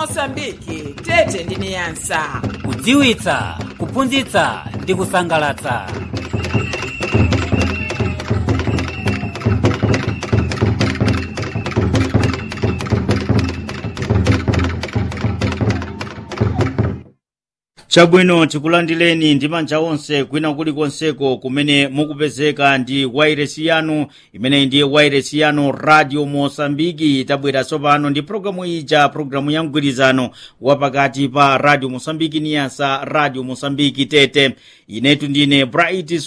mosambiki tete ndi niyasa kudziwitsa kuphunzitsa ndi kusangalatsa chabwino tikulandileni ndi manja onse kwina kulikonseko kumene mukupezeka ndi wairesi yanu imene ndiye wairesi yanu radio mosambiki tabwera tsopano ndi programu ija programu ya mgwirizano wapakati pa radio mosambiki niyasa radio mosambiki tete inetu ndine bright